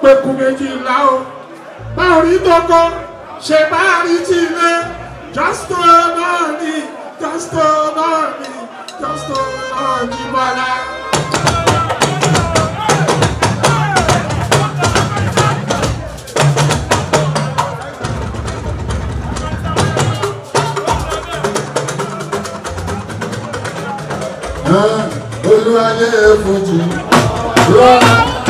pẹ̀kú méjìlá o báwo rí tọkọ ṣe bá rí ti ilé jọ́sítọ̀ náà ni jọ́sítọ̀ náà ni jọ́sítọ̀ náà ní bọ́lá. olúwayé fújì rọra.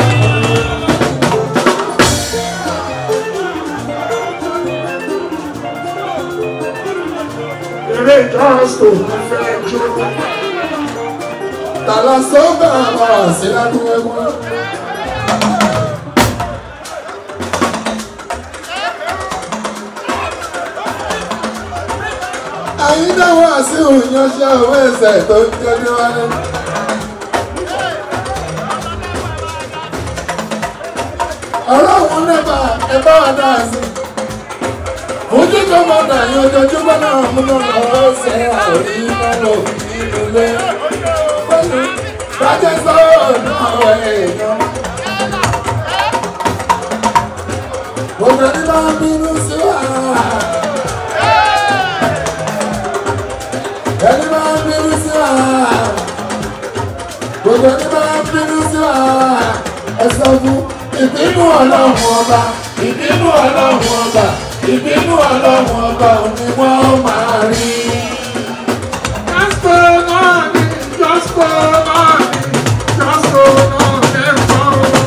eré jọ́sítọ̀ ní fẹ́ jó. tàlà sọ́gbà wà sí ládùúgbò ẹ̀gbọ́n. àyídáwọ̀ àti òyìnbó owó ẹsẹ̀ tó ń jẹ́jú wálé. ọ̀rọ̀ òun nẹ́bà ẹ bá wà dáa sí. ojú tó mọ̀ dà yín ojoojúmọ́ náà múná lọ́wọ́ ṣe àrí lọ́lọ́ nínú ilé. pẹ̀lú bàjẹ́ sọ̀rọ̀ náà wẹ̀ èèyàn. gbogbo ẹni bá ń bínú sí wa. ẹni bá ń bínú sí wa. gbogbo ẹni bá ń bínú sí wa. ẹ sọ fún ìbínú ọlọ́run ọba ìbínú ọlọ́run ọba ìbínú ọlọ́run ọba ni wọ́n máa rí. jọ́sítọ̀ náà ni jọ́sítọ̀ náà ni jọ́sítọ̀ náà lẹ́kọ̀ọ́.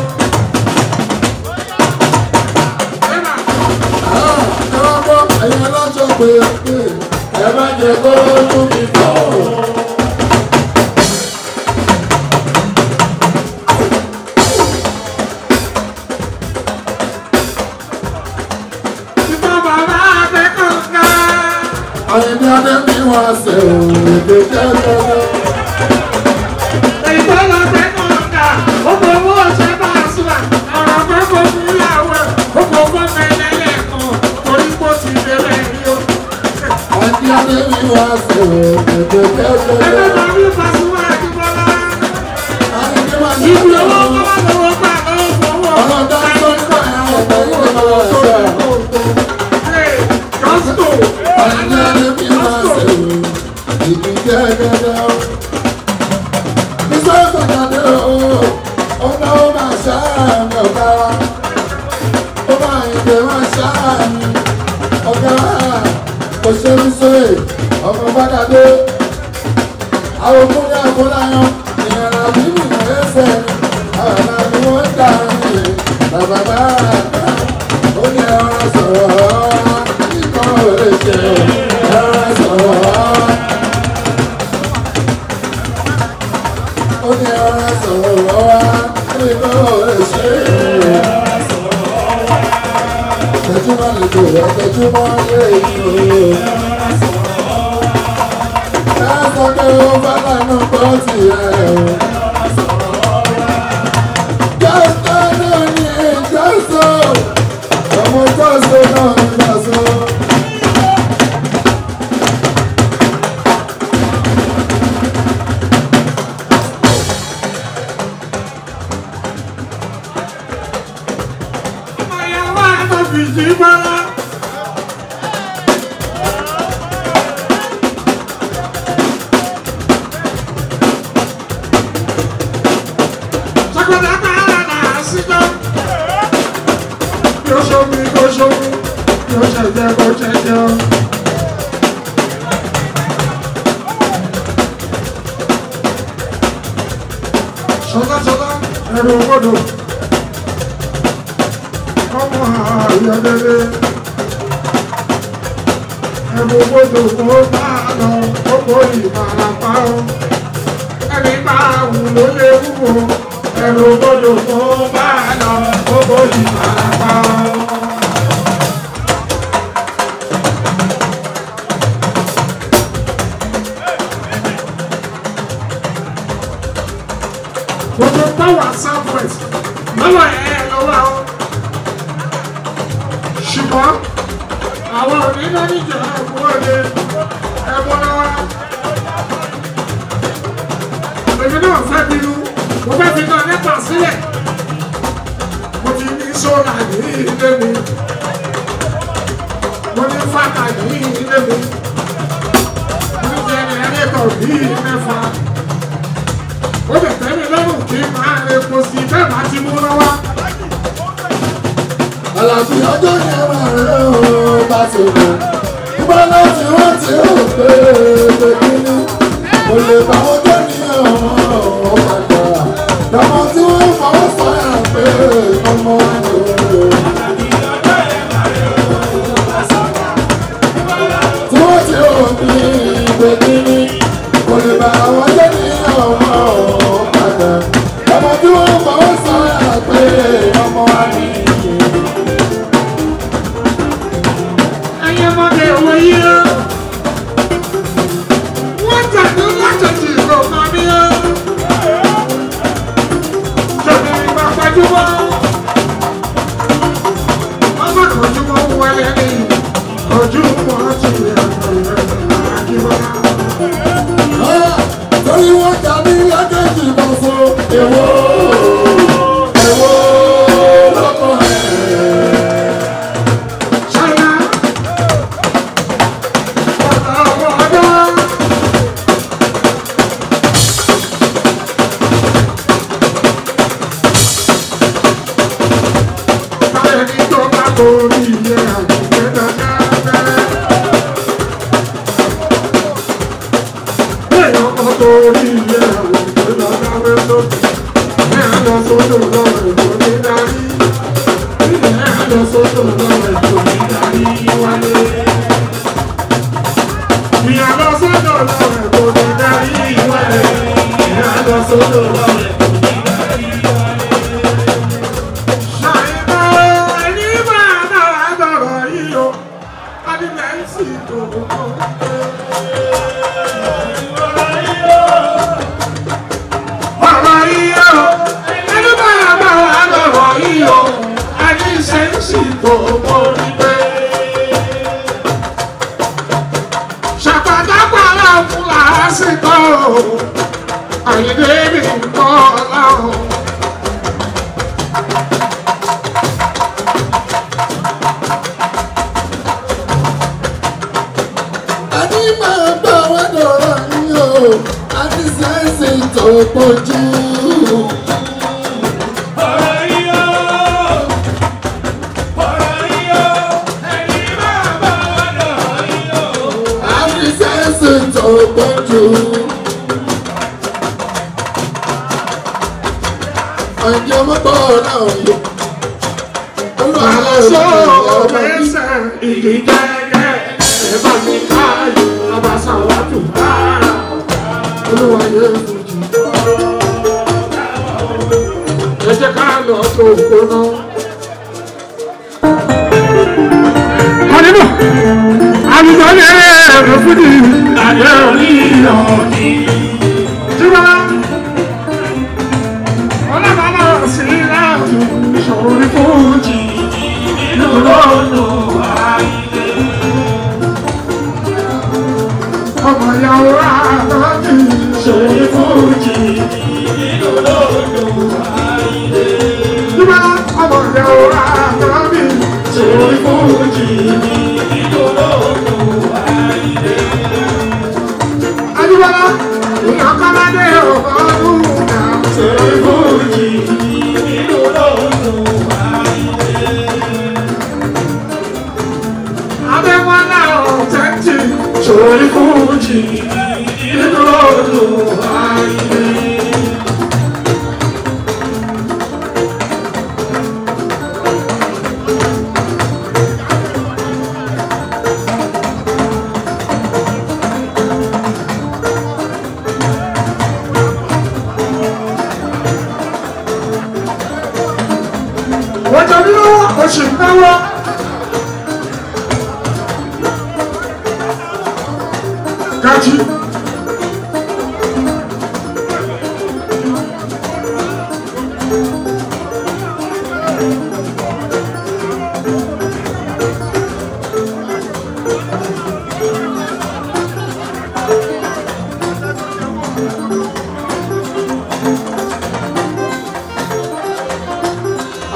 ẹ wá gbọ́ ẹ̀yin aláṣọ pé pé ẹ má jẹ́ kó tún mi bọ̀. ìbọn bàbá akẹ́kọ̀ọ́ àyìnbí adé mi wá ṣe òun èdè jẹ́jẹ́rẹ́. ìbọn akẹ́kọ̀ọ́ ọmọ owó ọ̀sẹ̀ bá a sílà ọ̀rọ̀ gbogbo fún ìyàwó ẹ̀ gbogbo gbọ́mọ ẹlẹ́lẹ́kan torí kó ti bẹ̀rẹ̀ rí o. àyìnbí adé mi wá ṣe òun èdè ẹgbẹ́ jẹ́jẹ́rẹ́. máa ní Pasuma Àjíbọ́lá àyìnbí wá ṣe ibi owó òun kọ́mọ́ lọ́wọ́ gbà lọ́wọ́ fọwọ́ ọlọ́dà tó ń bọ̀ ẹ̀ ọ̀pọ̀ yóò máa ṣe. jọ́sítọ̀ àyìnbí adé mi wá ṣe òun èdè jẹ́jẹ́rẹ́. Iṣẹ́ ìgbàgbọ́ o, ọ̀nà ó máa ṣáàmì ọ̀gá wa. Ó máa ìdè máa ṣáàmì ọ̀gá wa. Òṣèlú sóyè, ọmọ Bádàdé. Àwọn òkúnyà àkúláyán, ìyàrá bíbí ẹsẹ̀ ni. Àwọn àná ni wọ́n ń dà ní bàbá bá àgbà. Ó ní ẹran sọ̀rọ̀, kíkọ́ ò lè ṣe ẹran sọ̀rọ̀. ó ní ara sọ̀rọ̀ wá ní kó lè ṣe é. Tẹ̀júmọ́ lè kó wá tẹ̀júmọ́ lè kó. Ẹ sọ pé ó bá lánà gbọ́ sí ẹ o. Jọ́sọ̀ náà ní jọ́sọ̀. Ọmọ jọ́sọ̀ náà ní jọ́sọ̀. ìyàwó àtọ̀fìsì bọ́lá. Sọ́kọ̀dá kára náà síjọ́. Yóò ṣomi kó ṣomi, yóò ṣẹ̀jẹ̀ kó ṣẹ̀jẹ̀ o. Ṣọlá ṣọlá ẹ̀rù gbọ́dọ̀ ọmọ ayọ̀dẹ̀dẹ̀ ẹ̀bùn gbọdọ̀ kó bá lọ kókó ìfarapa o ẹni bá wù ló lè wúwo ẹ̀bùn gbọdọ̀ kó bá lọ kókó ìfarapa o. gbogbo power southwest lọ́wọ́ ẹ̀ lọ́wọ́ àwọn ṣùgbọ́n àwọn onílẹ̀ níjà ẹ̀kọ́ òde ẹ̀bọ lọ́wọ́. èmi náà fẹ́ bínú mo fẹ́ fi náà nípa sílẹ̀ mo ti ní sọ́ra ní ilé mi mo ní fàkà ní ilé mi mo ní jẹnẹrétọ̀ ní mẹ́fà ó lè tẹ́mi lọ́rùn kí n máa epo sí bẹ́ẹ̀ máa ti mú lọ́wọ́. Àlàbí ọjọ́ yẹn máa rẹ̀ ó bá ti mọ̀. Ìgbà láti wọ́n ti rò pé pé kíní. Kò lè bá wọn jẹ́ ní ọ̀hún ọ̀pàdà. Lọ́mọ tí wọ́n fọwọ́ sọ́yà pé ọmọ wa ni ó. Tí wọ́n ti rò ní pé kíní. Kò lè bá wọn jẹ́ ní ọ̀hún ọ̀pàdà. Lọ́mọ tí wọ́n fọwọ́ sọ́yà pé ọmọ wa ni ó. ẹ̀yin ọmọdé òwe yìí ó wọ́n tẹ̀lé látọ̀tì ìlú mami ó tẹ̀lé ìgbà gbajúmọ̀ wọ́n bá kọjúmọ̀ wọlé ní ojúmọ̀ ti àjùmọ̀ torí wọ́n jà ní lákẹ́jì kan fún èwo èwo lọ́kọ̀ ẹ̀. ṣáyà ọ̀tá ọwọ́ ọdọ́. Báyọ̀ ní tó bá borí ilé àgbẹ̀ dáadáa. Bẹ́ẹ̀ ọkọ̀ borí ilé àgbẹ̀ dáadáa lókè. Ẹ á lọ sódò lọ́wọ́ èkó ní darí. Ẹ á lọ sódò lọ́wọ́ èkó ní darí wálé. Ìyá lọ sódò lọ́wọ́ èkó ní darí wálé. Ẹ á lọ sódò lọ́wọ́ èkó ní darí wálé. Ṣàìmọ̀ ẹni máa dára dọ̀rọ̀ yìí o, adìmẹ̀ ń sì dùn ún. Ọ̀rọ̀ yìí o, ẹni máa dára dọ̀rọ̀ yìí o, ẹni ṣe ń sì dùn ún níbẹ̀. Ṣàpàtàpàrà fún làásìkò, àyèdè mi ń bọ̀ láwọn. Àní máa bá wa dọ̀rọ̀ ní o, àti sẹ́ǹsì tó pọ̀jù. Àti sẹ́ǹsì tó pọ̀jù. Ọ̀jọ̀ mọ́tò náà yọ. Olúwa ló ń Àlọ́sọ bá wa bí. mẹ́sẹ̀ ìdí gẹ́gẹ́ ẹ̀bá mi káyọ̀ abasa wà tù rárá. Olúwa yẹ fojì. Ẹ jẹ́ ká lọ tó gbóná. Kọ́nínú, àlùjọ lè rẹ̀ fún mi. Àyẹ̀ òní ọ̀dí. Jíwá, ọlọ́mọlá sí láàbù ìṣòro ní fújì. Ọmọ ìyàwó àtọ́jú ìṣòro fújì. Jíwá, ọmọ ìyàwó àtọ́jú ìṣòro fújì. Adúbọ́lá, ìyàn kọ́ládé ọ̀gọ́dún náà ṣòro fújì. Adéwọ́lá ọ̀tẹ́ntì sórí fújì nínú ọdún ayé. Wọ́n jọ nínú oṣù náwó. Gaji.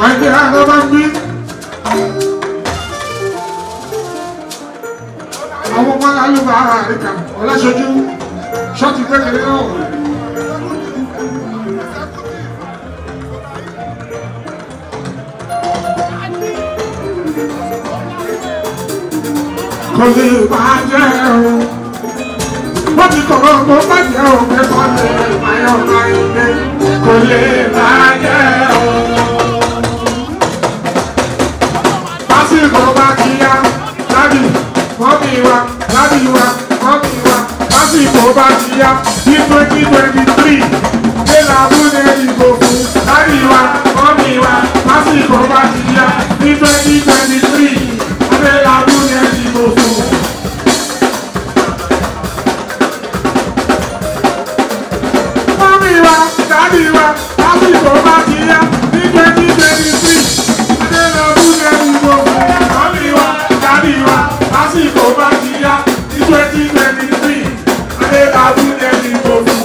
àìdí àná bá ń bí. àwọn ọmọ alálùbá àríkà ọlásọjú ṣọ́ọ̀tì kékeré náà. kò lè bàjẹ́ o. wọ́n ti kọ̀rọ̀ kó bàjẹ́ o pé kò lè báyọ̀ láyé kò lè bàjẹ́ o. lásìkò bá ti yá lábì mọ́mí wa lábì wa mọ́mí wa lásìkò bá ti yá ní twenty twenty three ṣé làbúlé ìbò fún lábì wa mọ́mí wa lásìkò bá ti yá ní twenty twenty three ṣé làbúlé ìbò fún. Mọ́mí wa dábì wa lásìkò bá ti yá ní twenty twenty three ṣé làbúlé ìbò fún. Mọ́mí wa dábì wa lásìkò bá ti yá ní twenty twenty three ṣé làbúlé ìbò fún.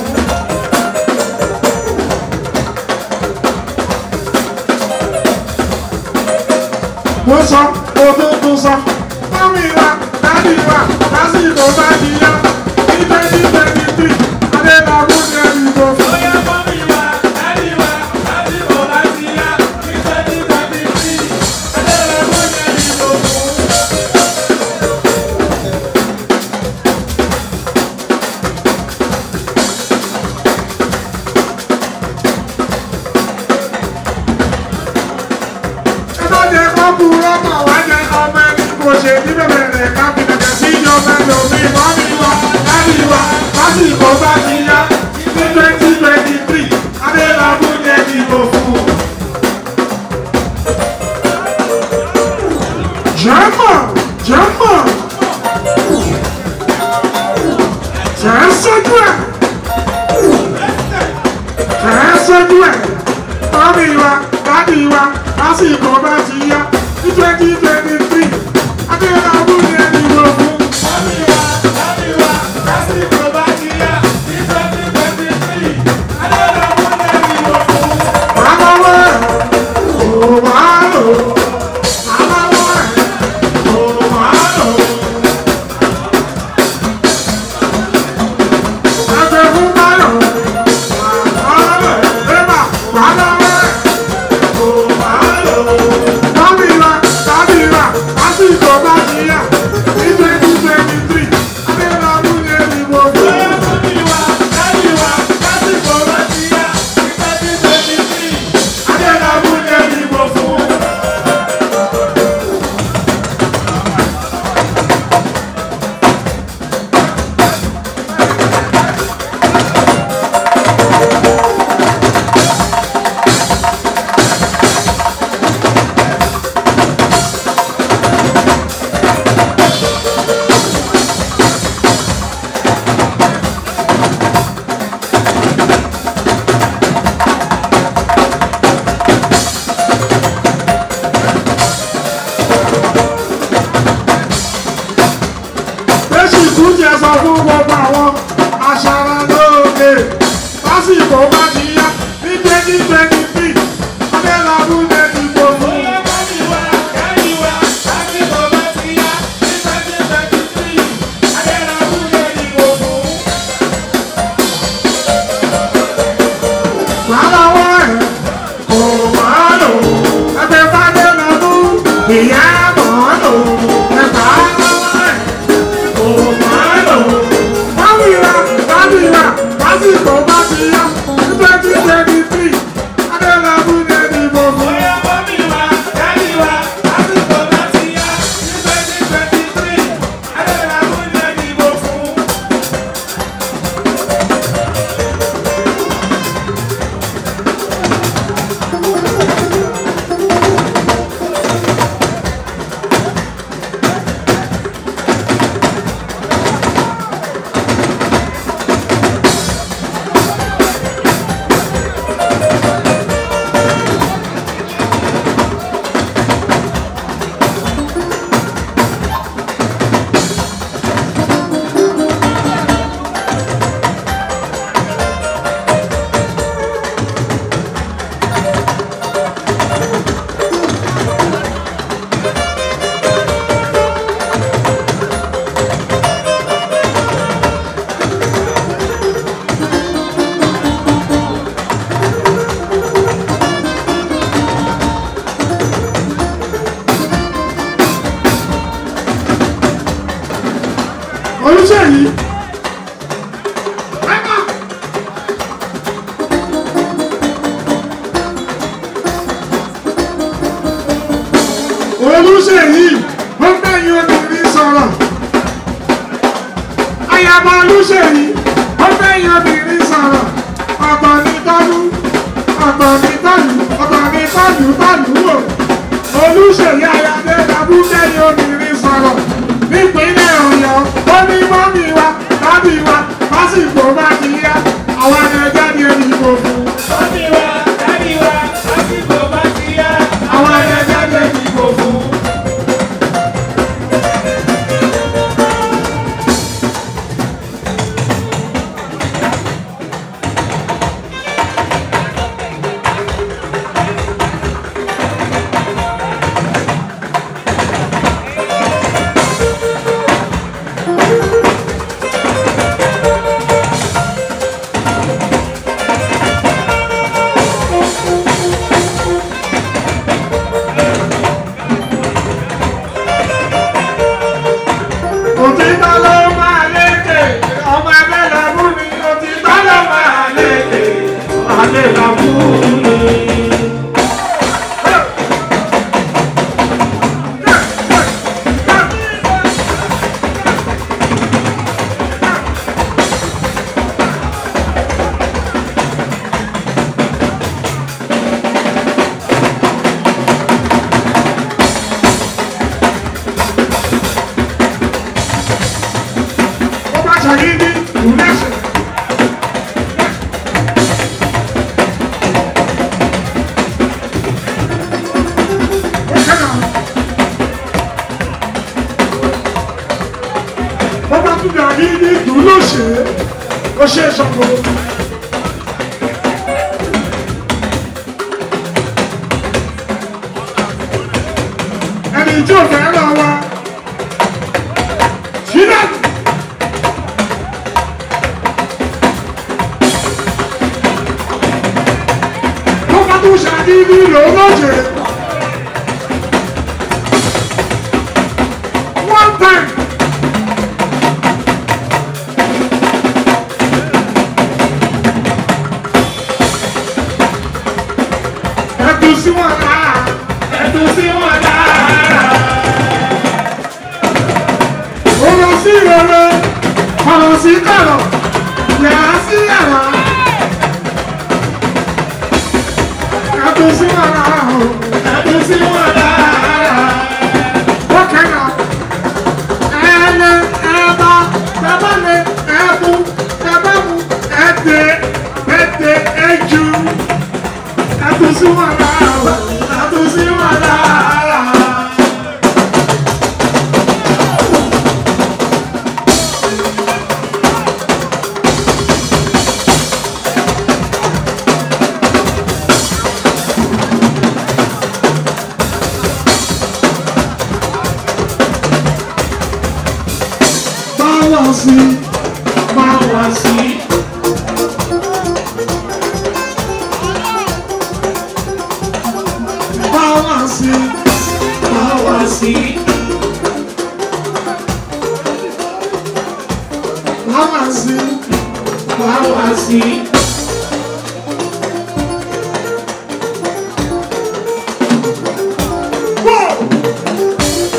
mo sọ mo tó tún sọ. mọ́mí wa dábì wa lásìkò bá ti yá ní twenty twenty three adélábù ní ẹni tó fún. ẹ má jẹ kó kú rọ́mà wá jẹ ọmọ ẹni kò ṣe ní bẹ̀rẹ̀ rẹ̀ ká fi bẹ̀rẹ̀ sí ìjọba ẹlòmíì mọ́mí wa dábì wa lásìkò bá ti yá ní twenty twenty three adélábù ní ẹni tó fún. jẹ́mọ̀ jẹ́mọ̀ jẹ́ sójú ẹ̀ jẹ́ sójú ẹ̀ mọ́mí wa dábì wa lásìkò bá ti yá ní twenty twenty three adélábù ní ẹni tó fún. Aláwọ̀ ẹ̀ kò wá lò. Aláwọ̀ ẹ̀ kò wá lò. Ẹgbẹ́ fún Báyọ̀. Aláwọ̀ ẹ̀ bébà. Aláwọ̀ ẹ̀ kò wá lò. Tọ́bí wa, tọ́bí wa, lásìkò bá ti yá. Ní twenty twenty three, Adélábù ní ẹni mo fún. Adélábù ní ẹni mo fún. Jésù tún jẹ sọ fún gbogbo àwọn aṣaralóge lásìkò bá ti yá ní twenty twenty three Adélábù lẹ́ni gbogbo. Lálọ́wọ́ ẹ̀ kò máa lò ẹgbẹ́ Fádélábù ìyá mọ̀ lò ẹgbà lọ́wọ́ ẹ̀ kò máa lò. Báwìrà báwìrà lásìkò bá ti yá ní twenty twenty three Adélábù lẹ́ni gbogbo. olùṣèyí. olùṣèyí ó gbẹ̀yìn obìnrin sọ̀rọ̀ ayaba olùṣèyí ó gbẹ̀yìn obìnrin sọ̀rọ̀ ọ̀tọ̀ ní tọ́lú ọ̀tọ̀ ní tọ́lú ọ̀tọ̀ ní tọ́lú tọ́lú wò olùṣèyí ayáde dàbú gbẹ̀yìn obìnrin sọ̀rọ̀ nípínlẹ̀ ọ̀yọ́ ó ní mọ́mí wa dábì wa lásìkò bá ti yá àwọn ẹgbẹ́ ní ìbò fún Mọ́mí wa, dádì wa, lásìkò bá ti yá. àwọn ẹgbẹ́ ní ìbò fún. òtítọ́ ló máa lékè ọmọ ẹgbẹ́ lọ́mú mi òtítọ́ ló máa lékè alẹ́ lọ́mú mi. ó bá ṣàyíní ìrúlẹ̀ṣẹ̀. ó kẹ́nà. ó bá tún bí àyíní ìrúlẹ̀ṣẹ̀ ó ṣe é sọ̀kò. ẹni tí ò fẹ́ lọ wa sílẹ̀. tó bá tún ṣàdídí lòlóṣè. one time. ẹ̀dùn sí wọn lára ẹ̀dùn sí wọn lára. ọ̀rọ̀ sí rere ọ̀rọ̀ sí kọ̀rọ̀ yàrá sí yàrá. ẹ̀dùn sí wọn lára o ẹ̀dùn sí wọn lára. ó kẹ́nà ẹ̀ẹ́lẹ́ ẹ̀ẹ́bá bàbá lè ẹ̀ẹ́bù bàbá mu ẹ̀dẹ̀ ẹ̀dẹ̀ ẹ̀jú ẹ̀dùn sí wọn lára o ẹ̀dùn sí wọn lára. Báwa sí, báwa sí. Báwa sí, báwa sí. Báwa sí, báwa sí. Whoa!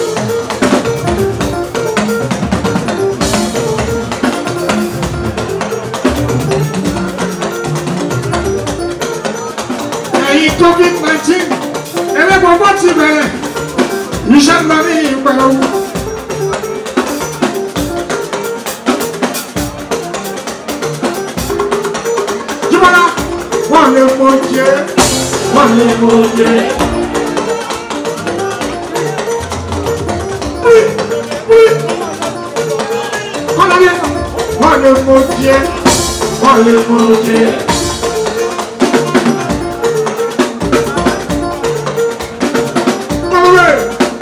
ẹ̀yìn covid nineteen ẹlẹ́gbọ̀n bá ti bẹ̀rẹ̀ iṣẹ́ ńlá ní ìpẹ̀rù. Jíbọ́lá wọ́n lè mọ jẹ́ wọ́n lè mọ jẹ́. Kọ́ládé wọ́n lè mọ jẹ́ wọ́n lè mọ jẹ́. Kọ́lé.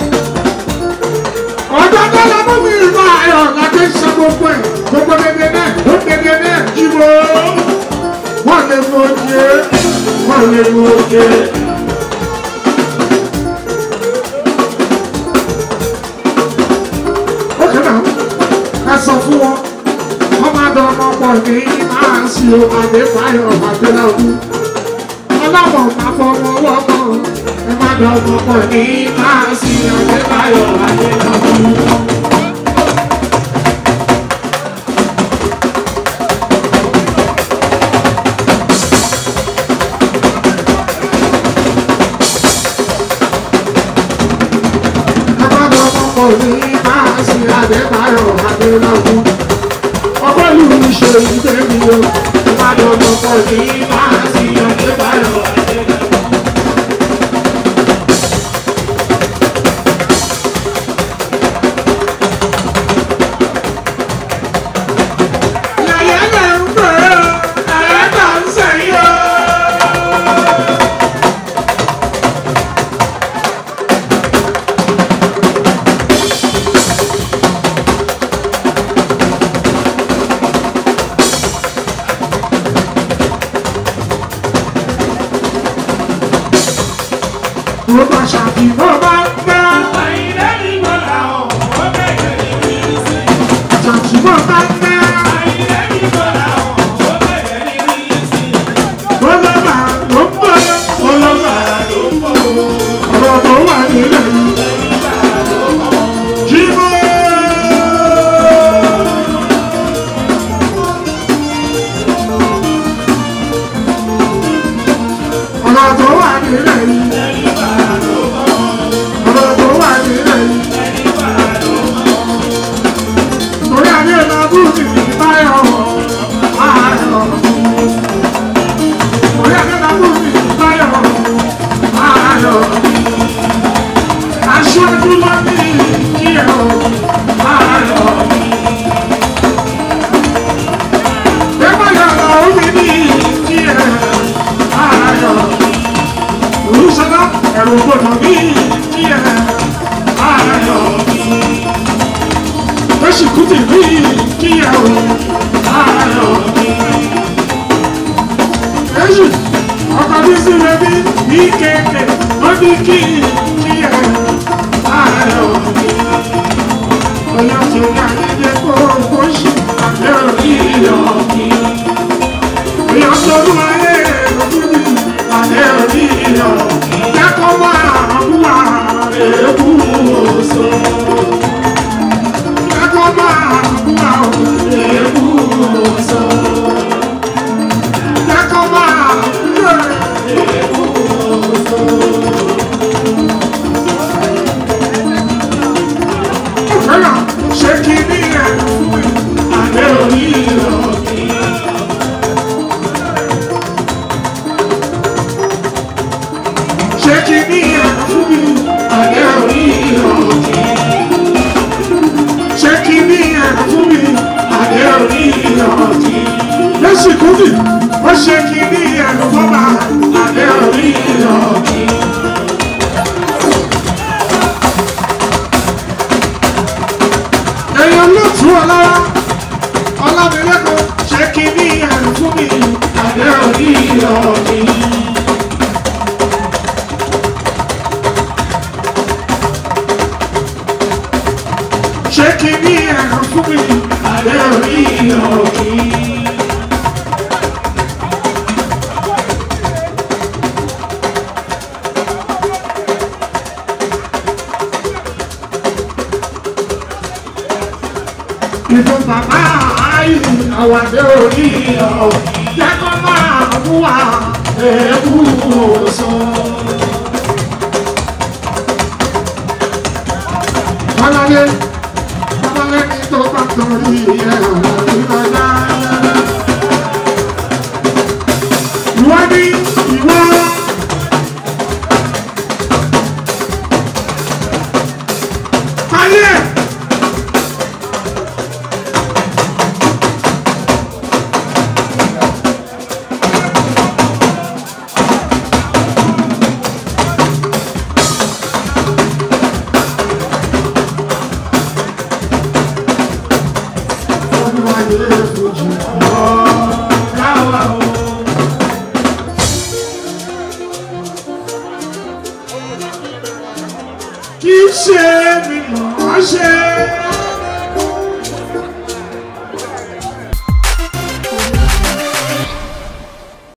Ọjọ́ tó lọ mú mi ìlú ayọ̀ láti ṣe gbogbo ẹ̀. Gbogbo dédé náà, ó dédé náà, ìwò. Wọ́n lè mú oje, wọ́n lè mú oje. Ó kẹ́nà, ẹ sọ fún wọn. ní máa sí o àdébáyọ̀ àdéláwù. ọlọ́mọ máa fọmọ wọ́pọ̀ ẹ má dọ̀mọ pọ̀ ní máa sí àdébáyọ̀ àdéláwù. ní máa sí àdébáyọ̀ àdéláwù. ọgbọ́n ìlú ṣe ìgbé mi o ìbàdàn ọkọ̀ ní máa sí àdébáyọ̀ àdéláwù. Yàyà lẹ̀ ń pè é, ẹ̀ẹ́dà ń sẹ́yìn o. Mo bá ṣàfihàn bá gbá. Ṣàfihàn bá gbá. Bọ́lọ́mà ló ń bọ̀. Bọ́lọ́mà ló ń bọ̀. Ọ̀rọ̀ tó wà nílẹ̀ yìí. Jímọ̀. Ọ̀rọ̀ tó wà nílẹ̀ yìí. Ọ̀rọ̀ tó wà nílẹ̀ yìí. Torí adé lọ́dún mi ní báyọ̀ ayọ̀. Torí adé lọ́dún mi ní báyọ̀ ayọ̀. Aṣojú lọ ní kí ẹ̀ o ayọ̀. Bẹ́ẹ̀ yọ̀ lọ́wọ́ mi ní kí ẹ̀ ayọ̀. Olùsọ̀dọ̀ ẹ̀rù gbọ́dọ̀ ní kí ẹ̀ ayọ̀ oṣù kùtì rí kíyàwó ayọ̀ èṣù ọkọ̀ bí sílẹ̀ bí ní kéèké ó ní kí kíyàwó ayọ̀ ọ̀yọ́ tó ní ayẹyẹ kó oṣù àbẹ́ òní ìyọ̀ ọ̀yọ́ tó ní ayé òkúni àbẹ́ òní ìyọ̀ kẹ́kọ̀ọ́ máa ń wà èébú òṣò. Ṣé kí ní ẹ̀rọ fún mi? Àdé orí ìyọ̀tí. Lẹ́sìn kúndì, ó ṣe kí ní ẹ̀rọ fọ́mà. Àdé orí ìyọ̀tí. Èèyàn ló tú ọ lára. Ọlámilẹ́kọ̀ọ́ ṣé kí ní ẹ̀rọ fún mi? Àdé orí ìyọ̀tí. Ṣé kí ní ẹ̀rọ fún mi? Àdé orí ìyọ̀tí. Ìfún bàbá ayé àwàdé orí ọ̀ jẹ́kọ́ máa mú wa èébú òsùn. Bọ́láyé, bọ́láyé ní tó bá torí ẹ̀ ìrọ̀lá. Ìwọ ní ìwọ. Ayé. Kì í ṣe mi mọ̀ ọ́ ṣe.